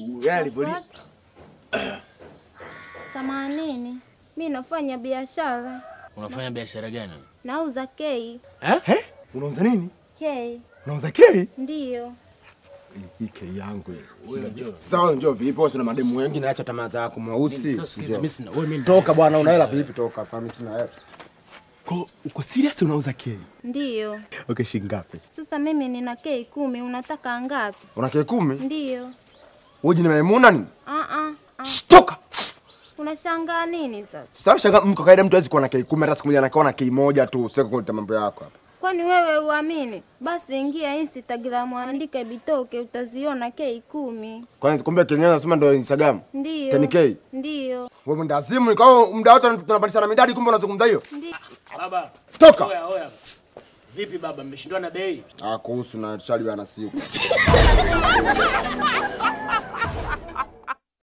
Yeye alivoli Themanini. Mi nafanya biashara, Unafanya biashara gani? nauza kei. eh? Unauza nini? Kei Unauza kei? ndiyo. Hii kei yangu hii. Sawa, njoo vipi? Wewe una mademu wengi na acha tamaa zako mweusi. Sasa sikiza, mimi sina wewe mimi Toka bwana, una hela vipi? Toka hapa, mimi sina hela. Ko, uko serious unauza kei? Ndiyo. Okay, shilingi ngapi? Sasa mimi nina kei kumi, unataka ngapi? Una kei kumi? Ndiyo. Wewe jina Maimuna nini? Ah, ah, ah. Shh, Toka. Unashangaa nini sasa? Sasa shanga mko kaida mtu hawezi kuwa na kei kumi hata siku moja anakuwa na kei moja tu. Sio kuleta mambo yako hapa. Kwani wewe uamini? Basi ingia Instagram, andika Bitoke, utaziona kei kumi. Kwanza kumbe Kenya nasema ndio Instagram. Ndiyo. 10K? Ndiyo. Wewe mwenda azimu nikao muda wote tunabadilishana midadi kumbe unazungumza hiyo. Ndiyo. Baba. Toka. Oya, oya. Vipi baba, mmeshindwa na bei? Ah, kuhusu na Charlie ana siku.